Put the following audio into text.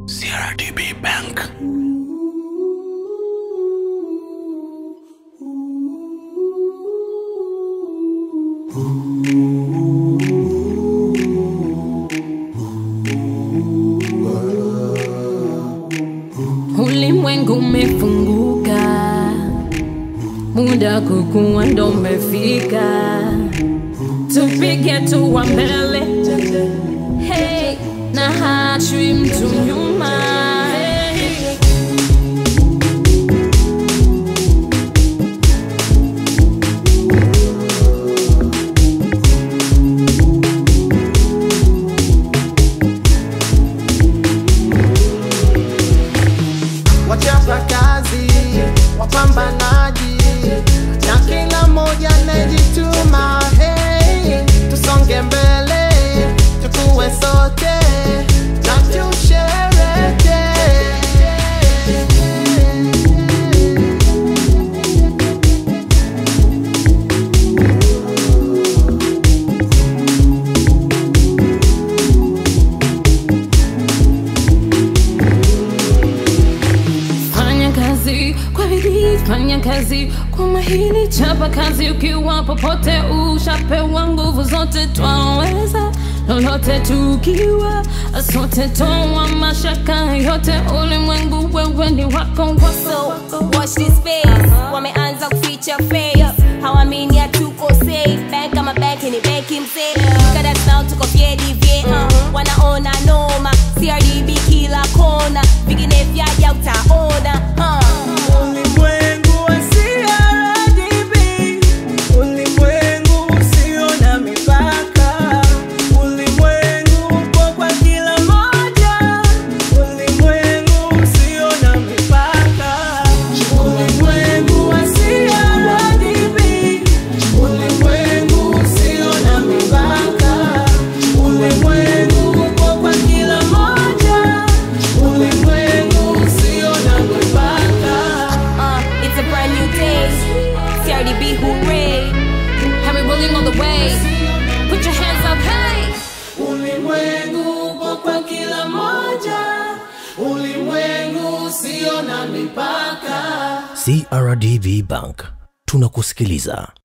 CRDB Bank. Ulimwengu umefunguka, muda kukua ndo umefika, tupige tuwa mbele, hey, na hachwi mtu nyuma. Hey. wachapa kazi, wapambanaji na kila mmoja anayejituma. Hey, tusonge mbele, tukue sote na tushereke. Fanya kazi kwa bidii, fanya kazi kwa mahili, chapa kazi ukiwa popote, ushapewa nguvu zote, twaweza lolote tukiwa sote, toa mashaka yote, ulimwengu wewe ni wako wako So watch this space, wameanza kuficha face, hawamini hatuko safe. Bank kama bank ni banki mzee, kada now tuko vyedi vye, uh, wanaona noma, CRDB kila kona, vingine vyaja utaona uh. Ulimwengu wa CRDB, ulimwengu usio na mipaka, ulimwengu upo kwa kila moja, ulimwengu usio na mipaka, ulimwengu wa CRDB, ulimwengu usio na mipaka, ulimwengu upo kwa kila moja, ulimwengu usio na mipaka. Uh, it's a brand new day, CRDB hooray. Harry rolling all the way, put your hands up, hey! Ulimwengu upo kwa kila moja, ulimwengu usio na mipaka. CRDB Bank. Tunakusikiliza.